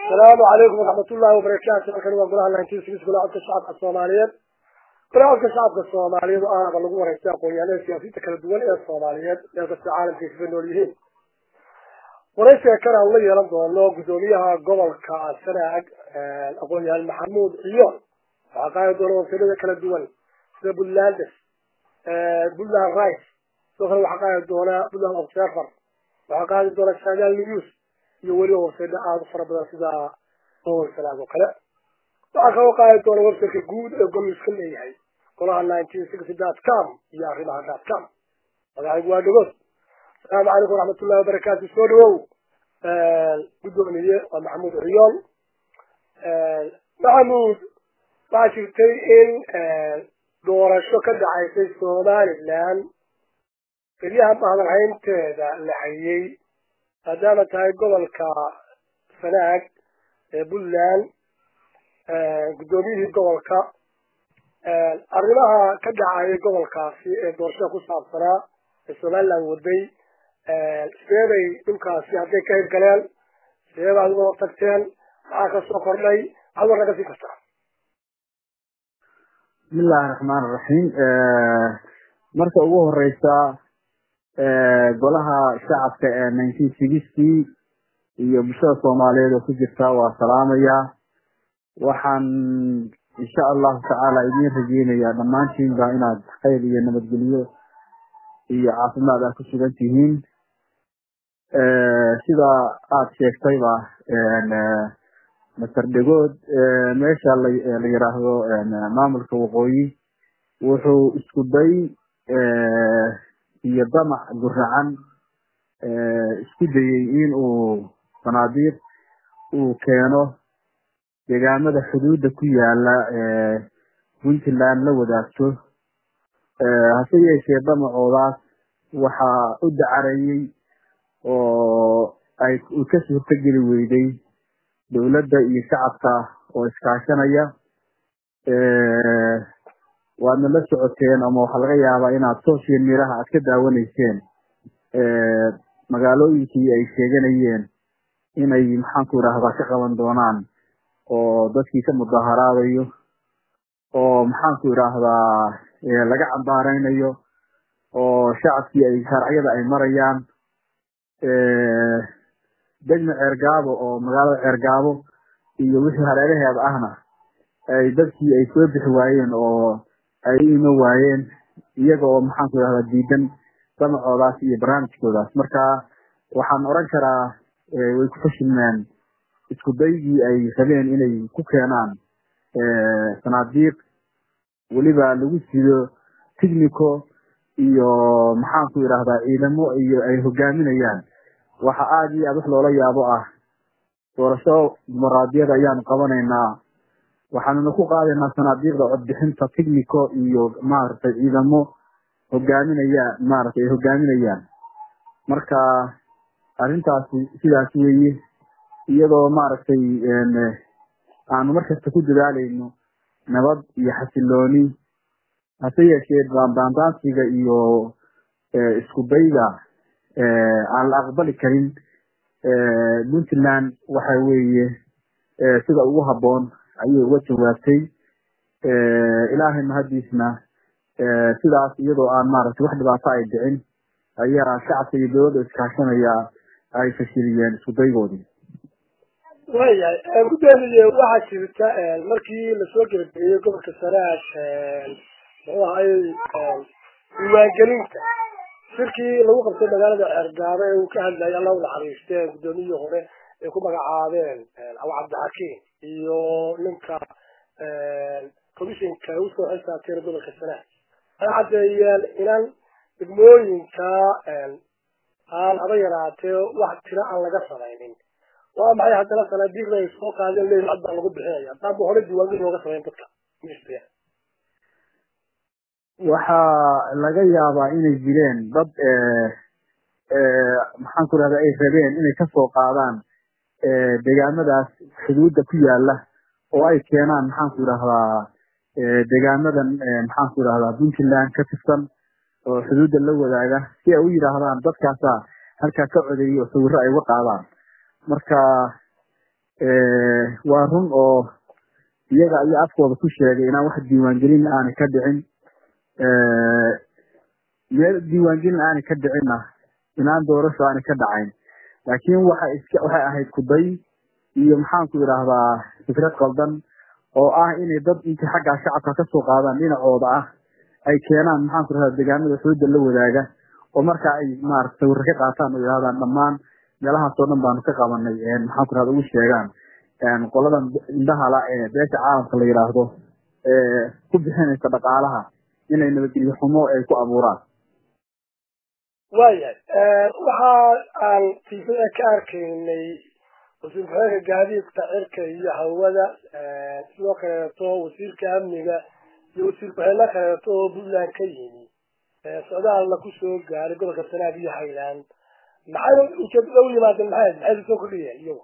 asalaamu calaykum waraxmat ullahi wabarakaatu halkan waa golaha nineteen six golaha codka shacabka soomaaliyeed golaha codka shacabka soomaaliyeed oo aaba lagu wareystay aqoon-yahanada siyaasiyiinta kala duwan ee soomaaliyeed meel kasta caalamka kaga nool yihiin waraysiga kan aan la yeelan doono guddoomiyaha gobolka sanaag aqoon-yahan maxamuud ciyoon waxaa qaadi doona wasiirada kala duwan sida puntlandes puntland rice sidoo kale waxaa qaadi doona puntland observer waxaa qaadi doona sanaal news iyo weliba websayda aada u fara badan sida gobol sanaag oo kale waxaa kaloo qaadi doona websiteka guud ee gol iska leeyahay golaha nineteen sixty dot com iyo arrimaha dot com magacaygu waa dhagood asalaamu calaykum waraxmatullahi wabarakaatu soo dhawow guddoomiye waa maxamuud ciyoon maxamuud waxaa jirtay in doorasho ka dhacaysay somaliland kelyaha mahadalhaynteeda la hayay maadaama tahay gobolka sanaag ee puntland guddoomiyihii gobolka arrimaha ka dhacayay gobolkaasi ee doorashada ku saabsanaa ee somaliland waday sideebay dhulkaasi hadday ka hirgaleen sideeba adigo tagteen maxaa kasoo kordhay maxaad war naga sii kartaa bismillahi raxmaan iraxiim marka ugu horeysa golaha shacabka ee nineteen sixty iyo bulshada soomaaliyeed oo ku jirta waa salaamaya waxaan insha allahu tacaala idiin rajeynayaa dhammaantiinba inaad khayr iyo nabadgelyo iyo caafimaad ah ku sugan tihiin sida aada sheegtayba master dhegood meesha la yiraahdo maamulka waqooyi wuxuu isku day iyo damac guracan isku dayey in uu sanaadiiq uu keeno deegaamada xuduudda ku yaala puntland la wadaagto hase yeeshee damacoodaas waxaa u dacarayey oo ay ka suurtogeli weyday dowladda iyo shacabka oo iskaashanaya waadna la socoteen ama waxaa laga yaabaa inaad social miraha aad ka daawanayseen magaalooyinkii ay sheeganayeen inay maxaanku idhaahdaa ka qaban doonaan oo dadkii ka mudaharaadayo oo maxaanku idhaahdaa laga cambaareynayo oo shacabkii ay sharciyada ay marayaan degma ceergaabo oo magaalada ceergaabo iyo wixii hareeraheeda ahna ay dadkii ay soo bixi waayeen oo ay u imo waayeen iyaga oo maxaanku idhahdaa diidan damacoodaas iyo barnaamijkoodaas marka waxaan oran karaa way ku fashilmeen isku daygii ay rabeen inay ku keenaan sanaadiiq weliba lagu sido technico iyo maxaanku idhahdaa ciidamo iyo ay hogaaminayaan waxa aada iyo aada wax loola yaabo ah doorasho dimuqraadiyada ayaanu qabanaynaa waxaanuna ku qaadaynaa sanaadiiqda codbixinta technico iyo maaragtay ciidamo hogaaminaya maaragtay ay hogaaminayaan marka arrintaasi sidaas weeye iyadoo maaragtay aanu markasta ku dadaalayno nabad iyo xasilooni hase yeeshee baandaansiga iyo isku dayga aan la aqbali karin puntland waxa weeye sida ugu habboon ayay uga jawaabtay ilaahay mahadiisna sidaas iyadoo aan maaragtay wax dhibaato ay dhicin ayaa shacabka iyo dowladda iskaashanaya ay fashiliyeen isku daygoodii waayahay guddoomiye waxaa jirta markii lasoo gebagabeeyey gobolka sanaag muxuu ahay diiwaangelinta shirkii lagu qabtay magaalada ceergaabo ee uu ka hadlayay alla u naxariisteen guddoomiyihii hore ay ku magacaabeen abu cabdixakiim iyo ninka commissionka usoo xilsaabteen gobolka sanaag waxay caddeeyeen inaan degmooyinka aan haba yaraatee wax tira aan laga samaynin waa maxay haddana sanaadiiqda ay soo qaadeen leeyihin cod baa lagu bixinaya haddaaba hore diiwaangelin looga samayn dadka waxaa laga yaabaa inay jireen dad maxaan ku rahda ay rabeen inay kasoo qaadaan deegaamadaas xuduudda ku yaala oo ay keenaan maxaan ku idhahdaa deegaamadan maxaan ku idhahdaa puntland ka tirsan oo xuduudda la wadaaga si ay u yidhaahdaan dadkaasa halkaa ka codeeyay oo sawiro ay uga qaadaan marka waa run oo iyaga ayaa afkooda ku sheegay inaan wax diiwaangelin aanay ka dhicin meel diiwaangelin aanay ka dhicinna inaan doorasho aanay ka dhacayn laakiin waxay iska waxay ahayd kuday iyo maxaanku idhaahdaa fikrad qaldan oo ah inay dad intay xaggaa shacabka kasoo qaadaan dhinacooda ah ay keenaan maxaanku idhahdaa deegaanada xuduudda la wadaaga oo marka ay maarata sawirro ka qaataan oo yidhahdaan dhammaan meelahaas oo dhan baanu ka qabanay maxaanku idhahda ugu sheegaan qoladan indhahala ee beesha caalamka la yidhaahdo ee ku bixinaysa dhaqaalaha inay nabadgelyo xumo ay ku abuuraan waayahay waxa aan tiifada ka arkaynay wasiir ku-xigeenka gaadiidka cirka iyo hawada sidoo kaleeto wasiirka amniga iyo wasiir ku-xigeenno kaleeto oo puntland ka yimi socdaalna kusoo gaaray gobolka sanaag iyo highland maxay ujeedada u yimaadeen maxay maxay soo kordhiyeen iyagu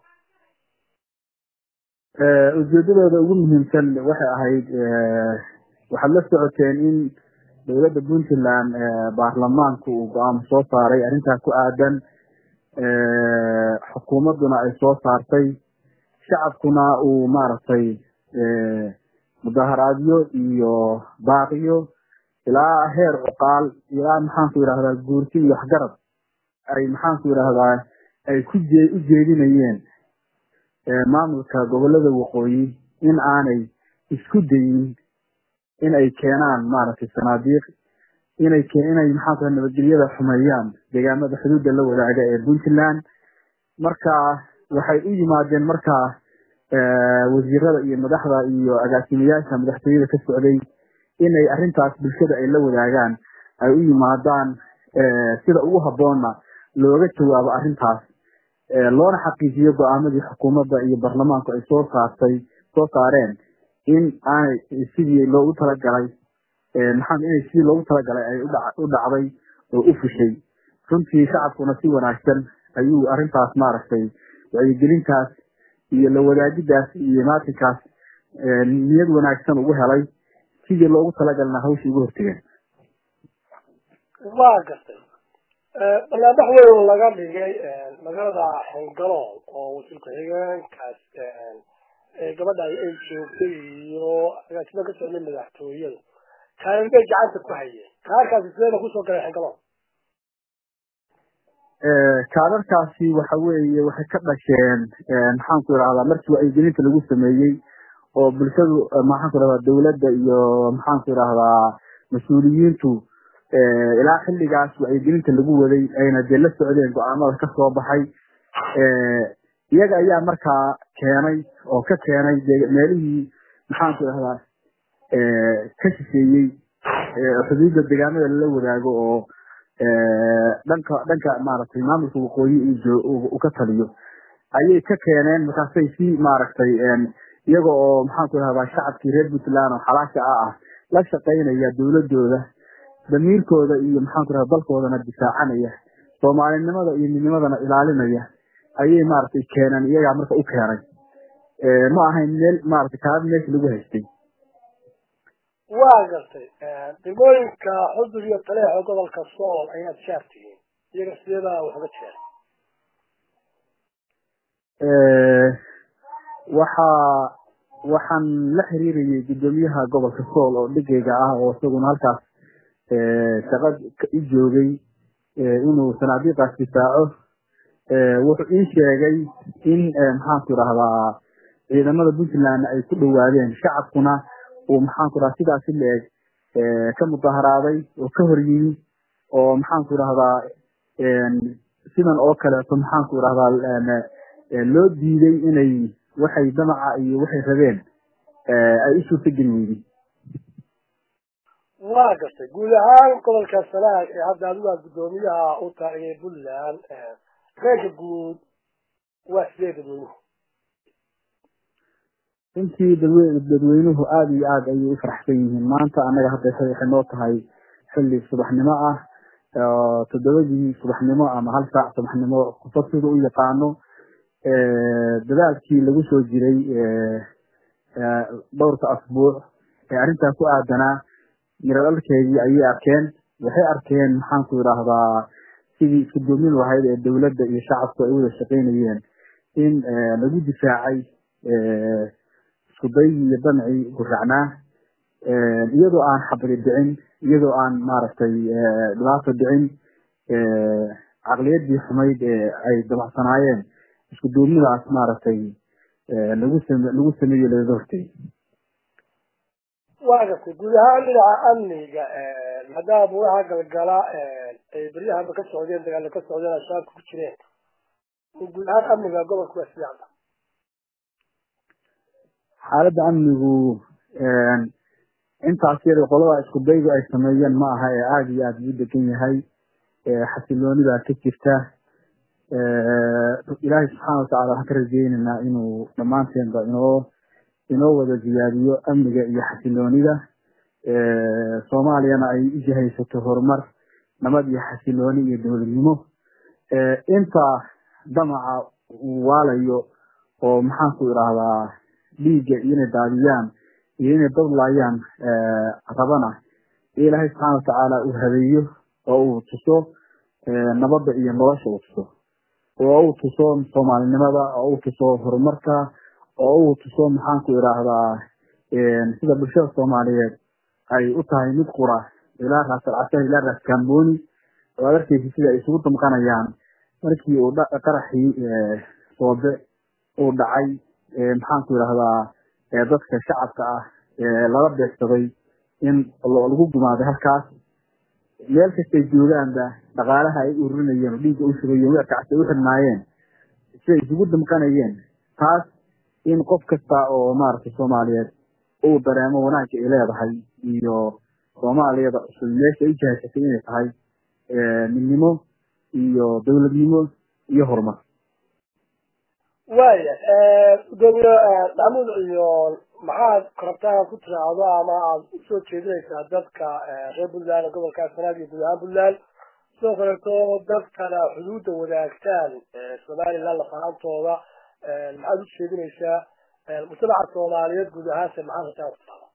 ujeedadooda ugu muhiimsan waxay ahayd waxaad la socoteen in dowladda puntland baarlamaanku uu go-aamo soo saaray arrintaas ku aadan xukuumadduna ay soo saartay shacabkuna uu maaragtay mudaharaadyo iyo baaqiyo ilaa heer cuqaal ilaa maxaanku yidhahdaa guurti iyo waxgarad ay maxaanku yidhahdaa ay ku jee u jeedinayeen maamulka gobolada waqooyi in aanay isku dayin in ay keenaan maaragtay sanaadiiq inay inay maxaanku nabadgelyada xumeeyaan deegaamada xuduudda la wadaaga ee puntland marka waxay u yimaadeen markaa wasiirada iyo madaxda iyo agaasimayaasha madaxtooyada ka socday inay arrintaas bulshada ay la wadaagaan ay u yimaadaan sida ugu habboonna looga jawaabo arrintaas loona xaqiijiyo go-aamadii xukuumadda iyo baarlamaanku ay soo saartay soo saareen in aanay sidii loogu talagalay maxaa inay sidii loogu talagalay ay u dhacday oo u fushay runtii shacabkuna si wanaagsan ayuu arrintaas maaragtay wacyigelintaas iyo la wadaagidaas iyo maatinkaas niyad wanaagsan ugu helay sidii loogu talagalna hawshii ugu hortegeen waa gartay barnaamij weyn laga dhigay magaalada xengalool oo wasiir ku-xigeenkaas gabadha ay joogtay iyo agaasimo ka socday madaxtooyada kaalin bay gacanta ku hayeen kaarkaasi sideeda kusoo galay xengalool kaadarkaasi waxa weeye waxay ka dhasheen maxaanku idhahdaa markii wacyigelinta lagu sameeyey oo bulshadu maxaanku idhahdaa dawladda iyo maxaanku idhahdaa mas-uuliyiintu ilaa xilligaas wacyigelinta lagu waday ayna dee la socdeen go-aamada kasoo baxay iyaga ayaa markaa keenay oo ka keenay meelihii maxaanku idhahdaa ka shisheeyey xuduudda deegaamada lala wadaago oo dhanka dhanka maaragtay maamulka waqooyi uu ka taliyo ayay ka keeneen markaasay si maaragtay iyaga oo maxaanku idhahdaa shacabkii reer puntland oo xalaasha ah ah la shaqaynaya dawladooda damiirkooda iyo maxaanku idhahda dalkoodana difaacanaya soomaalinimada iyo midnimadana ilaalinaya ayay maaragtay keeneen iyagaa marka u keenay ma ahayn meel maaragtay kaaba meesha lagu haystay waa gartay degmooyinka xudud iyo taleexo gobolka sool ayaad shaar tihiin iyaga sideedaa wax uga jeer waxaa waxaan la xiriirayay guddoomiyaha gobolka sool oo dhigayga ah oo isaguna halkaas shaqa i joogay inuu sanaadiiqaas difaaco wuxuu ii sheegay in maxaanku idhahdaa ciidamada puntland ay ku dhawaadeen shacabkuna uu maxaanku idhahda sidaasi la-eg ka mudaharaaday oo ka hor yimi oo maxaanku idhahdaa sidan oo kaleeto maxaanku idhahdaa loo diiday inay waxay damaca iyo waxay rabeen ay u suurtageli weyday waa gartay guud ahaan gobolka sanaag ee hadda adigu aad guddoomiyaha u taagay puntland reerka guud waa sidee dadweynuhu runtii dadwe dadweynuhu aada iyo aada ayay u faraxsan yihiin maanta annaga hadda waxay noo tahay xilli subaxnimo ah toddobadii subaxnimo ama hal saac subaxnimo qofo sida u yaqaano dadaalkii lagu soo jiray dhowrka asbuuc ee arrintaa ku aadanaa miradhalkeedii ayay arkeen waxay arkeen maxaanku idhaahdaa sidii isku doomin lahayd ee dawladda iyo shacabku ay wada shaqaynayeen in lagu difaacay isku daygii iyo damcii guracnaa iyadoo aan xabri dhicin iyadoo aan maaragtay dhibaato dhicin caqliyadii xumayd ee ay dabacsanaayeen isku duubnidaas maaragtay lagu same lagu sameeyo lagaga hortay waa gartay guud ahaan dhinaca amniga maadaama buuraha galgala ay beryahaba ka socdeen dagaalo ka socdeen al-shabaabka ku jireen guud ahaan amniga gobolka waa siyaada xaaladda amnigu intaas yada qolada isku daygu ay sameeyeen ma aha ee aada iyo aada ugu degan yahay xasilooni baa ka jirta ilaahay subxaana watacaala waxaan ka rajeyneynaa inuu dhammaanteenba inoo inoo wada ziyaadiyo amniga iyo xasiloonida soomaaliyana ay ujihaysato horumar nabad iyo xasilooni iyo dowladnimo inta damaca uu waalayo oo maxaanku idhaahdaa dhiigga inay daadiyaan iyo inay dadlaayaan rabana ilaahay subxaana watacaala uu habeeyo oo uu tuso nabadda iyo nolosha uu tuso oo uu tuso soomaalinimada oo uu tuso horumarka oo uu tuso maxaanku idhaahdaa sida bulshada soomaaliyeed ay u tahay mid qura ilaa raasal ilaa raas kamboni oo ad arkeysa sida ay isugu damqanayaan markii uu qaraxii soobe uu dhacay maxaanku idhahdaa dadka shacabka ah lala beegsaday in lagu gumaaday halkaas meel kastay joogaanba dhaqaalaha ay ururinayeen oo dhiigga u shubayeen weerkacsi u xidhnaayeen siday isugu damqanayeen taas in qof kasta oo maaragtay soomaaliyeed uu dareemo wanaagga ay leedahay iyo soomaaliyada cusub meesha ay u jihaysatay inay tahay midnimo iyo dowladnimo iyo horumar waya gudoomiye maxamuud iyo maxaad rabtaa ku tiraahdo ama aada usoo jeedinaysaa dadka reer puntland gobolka sanaad iyo guud ahaan puntland sidoo kaleeto dadkana xuduudda wadaagtaan somaliland lafahaantooda maxaad u jeedinaysaa mujtamaca soomaaliyeed guud ahaanse maxaad rabtaa ku tiraahdo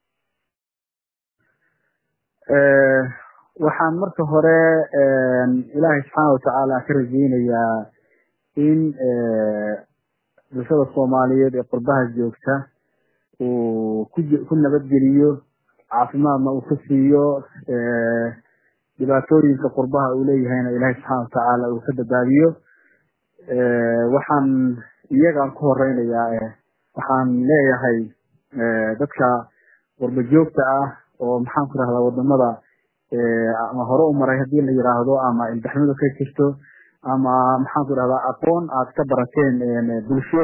waxaan marka hore ilaahay subxaana watacaala ka rajeynayaa in bulshada soomaaliyeed ee qurbaha joogta uu ku ku nabadgeliyo caafimaadna uu ka siiyo dhibaatooyinka qurbaha uu leeyahayna ilaahay subxaana watacaala uu ka badbaadiyo waxaan iyagaan ku horeynayaa waxaan leeyahay dadka qurba joogta ah oo maxaan ku rahdaa wadamada ama hore u maray hadii la yiraahdo ama ilbaxnimada ka jirto ama maxaan ku rahdaa aqoon aad ka barateen bulsho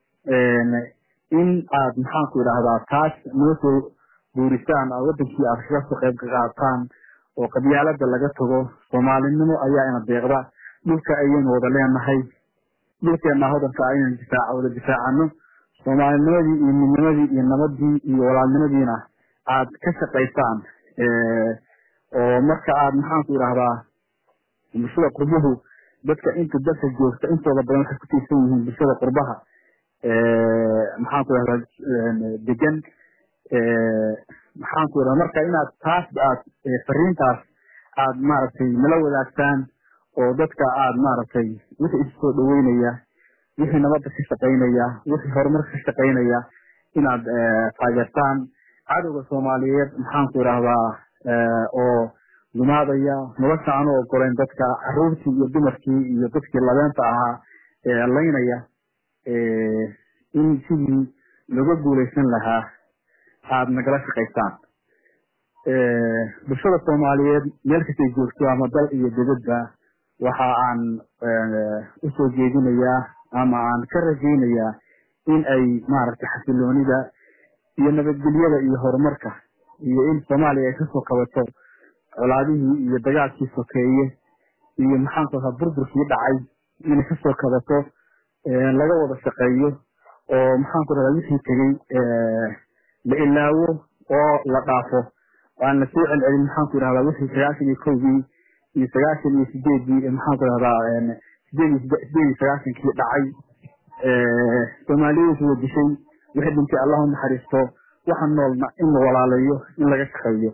in aad maxaan ku idhahdaa taas noo soo guurisaan oo wadankii aad kaga soo qayb qaataan oo qabyaalada laga tago soomaalinimo ayaa ina deeqda dhulka ayaynu wada leenahay dhulkeena hodanka ayaynu difaaca wada difaacano soomaalinimadii iyo midnimadii iyo nabadii iyo walaalnimadiina aad ka shaqaysaan oo marka aad maxaan ku idhahdaa bulshada qurbuhu dadka inta dalka joogta intooda badan waxay ku tiirsan yihiin bulshada qurbaha maxaan ku idhahdaa degan maxaan ku idhahdaa marka inaad taas aad fariintaas aad maaragtay nala wadaagtaan oo dadka aad maaragtay wixii isu soo dhaweynaya wixii nabadda ka shaqaynaya wixii horumarka ka shaqaynaya inaad taageertaan cadowga soomaaliyeed maxaan ku idhahdaa oo gumaadaya nolosha aanu ogoleyn dadka caruurtii iyo dumarkii iyo dadkii labeenta ahaa laynaya in sidii looga guuleysan lahaa aada nagala shaqaysaan bulshada soomaaliyeed meel kastay joogto ama dal iyo dibadba waxa aan usoo jeedinayaa ama aan ka rajeynayaa in ay maaragtay xasiloonida iyo nabadgelyada iyo horumarka iyo in soomaaliya ay kasoo kabato colaadihii iyo dagaalkii sokeeye iyo maxaanku ahaa burburkii dhacay inay kasoo kabato laga wada shaqeeyo oo maxaanku rahdaa wixii tegey la ilaawo oo la dhaafo aan lasoo celcelin maxaanku idhahdaa wixii sagaashan iyo kowdii iyo sagaashan iyo sideedii maxaanku idhahdaa sideed iyo sideed iyo sagaashankii dhacay soomaaliyeedku wa dishay wixii dhintay allah unaxariisto waxa noolna in la walaalayo in laga shaqeeyo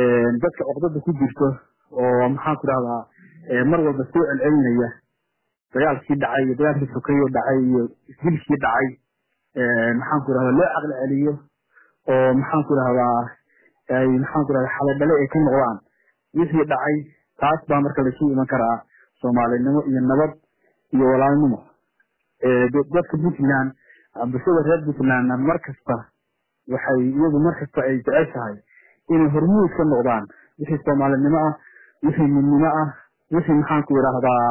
dadka oqdada ku jirto oo maxaan ku dhahdaa mar walba soo celcelinaya dagaalkii dhacay iyo dagaalkii sokeyo dhacay iyo isdilkii dhacay maxaan ku irahdaa loo caqli celiyo oo maxaan ku irahdaa ay maxaan ku irahdaa xaladhale ay ka noqdaan wixii dhacay taas baa marka laisu iman karaa soomaalinimo iyo nabad iyo walaalnimo dadka puntland bulshada reer puntlandna mar kasta waxay iyadu mar kasta ay jeceshahay inay hormuud ka noqdaan wixii soomaalinimo ah wixii midnimo ah wixii maxaan ku idhaahdaa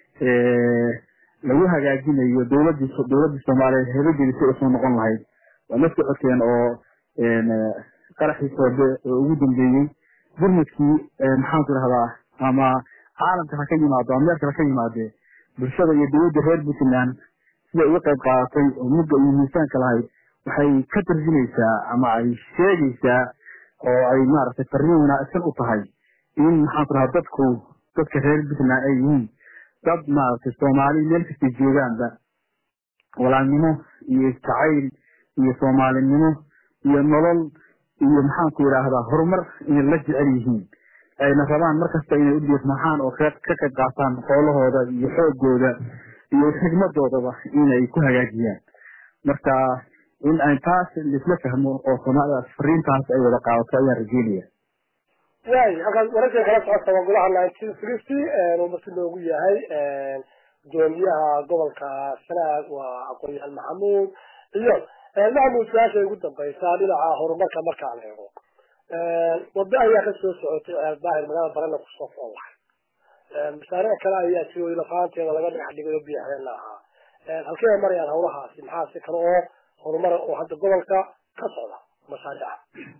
lagu hagaajinayo dowladii dowladii soomaaliyeed hebadeedi si usoo noqon lahayd waa la socoteen oo qaraxii soobe oo ugu dambeeyey gurmadkii maxaan ku idhahdaa ama caalamka ha ka yimaado ama meelka ha ka yimaadee bulshada iyo dowladda reer puntland siday uga qayb qaadatay oo mudda iyo miisaanka lahayd waxay ka tarjumaysaa ama ay sheegaysaa oo ay maaragtay farriin wanaagsan u tahay in maxaan ku dhahaa dadku dadka reer puntland ay yihiin dad maaragtay soomaali meel kastay joogaanba walaalnimo iyo jacayl iyo soomaalinimo iyo nolol iyo maxaan ku idhaahdaa horumar inay la jecel yihiin ayna rabaan markasta inay u dhiirmaxaan oo ka qayb qaataan xoolahooda iyo xoogooda iyo xigmadoodaba inay ku hagaajiyaan marka in ay taas laisla fahmo oo soomaalidaas fariintaas ay wada qaadato ayaan rajeynaya waay halkaas wararka kala socota waa golaha nineteen fifty uu marti loogu yahay gudoomiyaha gobolka sanaag waa aqoon-yahan maxamuud iyo maxamuud su-aasha ugu dambaysaa dhinaca horumarka markaan eego wado ayaa kasoo socotay ceeldaahir magaalada barana kusoo foolahay mashaariic kale ayaa jiro lafaanteeda laga dhex dhigay oo biyaxdeen ahaa halkee marayaan hawlahaasi maxaa si kale oo horumar oo hadda gobolka ka socda mashaariica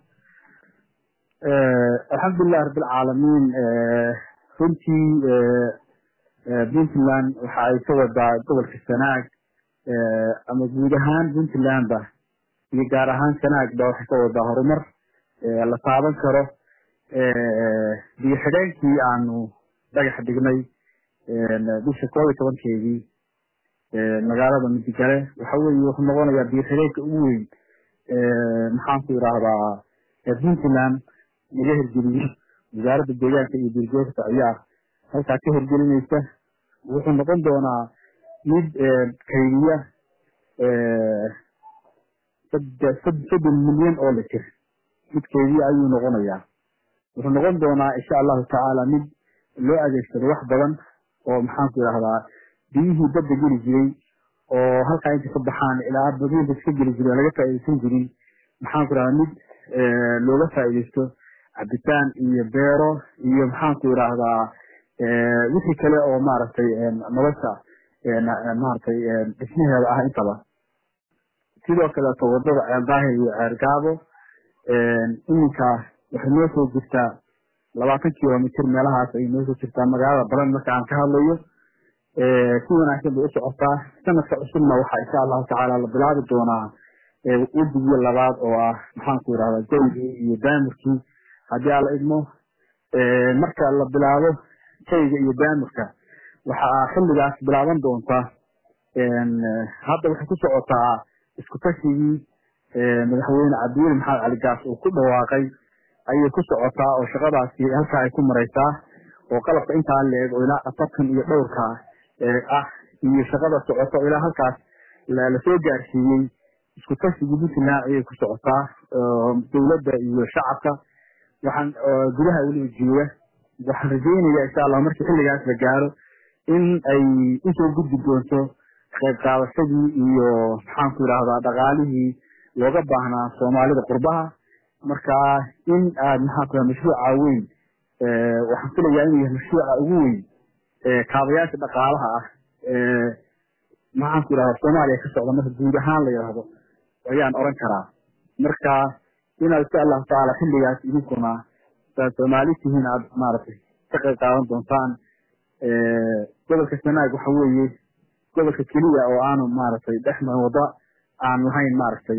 alxamdulilahi rabbilcaalamiin runtii puntland waxa ay ka wadaa gobolka sanaag ama guud ahaan puntlandba iyo gaar ahaan sanaagba waxay ka wadaa horumar la taaban karo biyo xidheenkii aanu dhagax dhignay bisha koob iyo tobankeedii magaalada midigale waxa weeye wuxuu noqonayaa biyo xidheenka ugu weyn maxaan ku idhaahdaa puntland laga hirgeliyo wasaaradda deegaanka iyo duurjoogta ayaa halkaa ka hirgelinaysa wuxuu noqon doonaa mid kaydiya soddon milyan oo litir mid kaydiya ayuu noqonayaa wuxuu noqon doonaa insha allahu tacaala mid loo adeegsado wax badan oo maxaan ku idhahdaa biyihii badda geli jiray oo halkaa inta ka baxaan ilaa badinta iska geli jiray oo laga faaidaysan jirin maxaan ku idhahdaa mid looga faaidaysto cabitaan iyo beero iyo maxaan ku idhaahdaa wixii kale oo maaragtay nolosha maaragtay dhismaheeda ah intaba sidoo kaleeto wadada ceeldaahir iyo ceergaabo iminka waxay noo soo jirtaa labaatan kilomitr meelahaas ayay noo soo jirtaa magaalada balan marka aan ka hadlayo si wanaagsan bay u socotaa sanadka cusubna waxaa insha allahu tacaala la bilaabi doonaa wedigii labaad oo ah maxaan ku idhahdaa jawgii iyo daamurkii haddii aan la idmo marka la bilaabo jayga iyo daamurka waxaa xilligaas bilaaban doontaa hadda waxay ku socotaa isku tashigii madaxweyne cabdiweli maxamed cali gaas uu ku dhawaaqay ayay ku socotaa oo shaqadaasi halkaa ay ku maraysaa oo qalabka intaa leeg oo ilaa afartan iyo dhowrka ah iyo shaqada socoto ilaa halkaas lasoo gaarsiiyey isku tashigii puntland ayay ku socotaa dowladda iyo shacabka waxaan gudaha weliba jooga waxaan rajeynaya insha allah markii xilligaas la gaaro in ay usoo gudbi doonto qayb qaadashadii iyo maxaan ku idhahdaa dhaqaalihii looga baahnaa soomaalida qurbaha marka in aad maxaan ku mashruuca weyn waxaan filayaa inuu yahay mashruuca ugu weyn kaabayaasha dhaqaalaha ah maxaan ku idhahdaa soomaaliya ka socda marka guud ahaan la yidhaahdo ayaan oran karaa marka inaad insha allahu tacaala xilligaas idinkuna saad soomaali tihiin aad maaragtay ka qayb qaadan doontaan gobolka sanaag waxa weeye gobolka keliya oo aanu maaragtay dhexmar wada aan lahayn maaragtay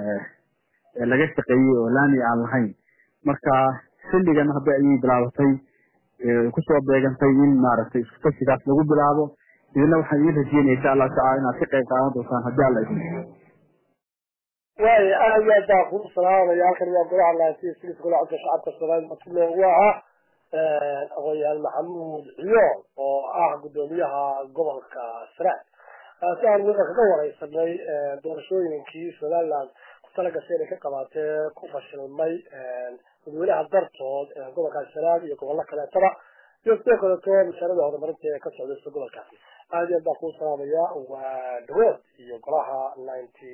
laga shaqeeyey oo laami aan lahayn marka xilligan hadda ayay bilaabatay kusoo beegantay in maaragtay isku tashigaas lagu bilaabo idina waxaan idin rajeynaya insha allahu tacala inaad ka qayb qaadan doontaan haddii alla idin waay aad iyo aad baa kuu salaamaya halkan waa golaha laantiis golaha codka shacabka soomaaliya marti loogu ahaa aqoonyahan maxamuud ciyool oo ah guddoomiyaha gobolka sanaag si aan wada kaga wareysanay doorashooyinkii somaliland ku talagashay inay ka qabaatee ku fashilmay dadweynaha dartood gobolkaas sanaag iyo gobollo kaleetaba iyo sidoo kaleeto mashaarada horumarinta ee ka socdaysa gobolkaasi aad iyo aad baan kuu salaamaya waa dhawood iyo golaha ninety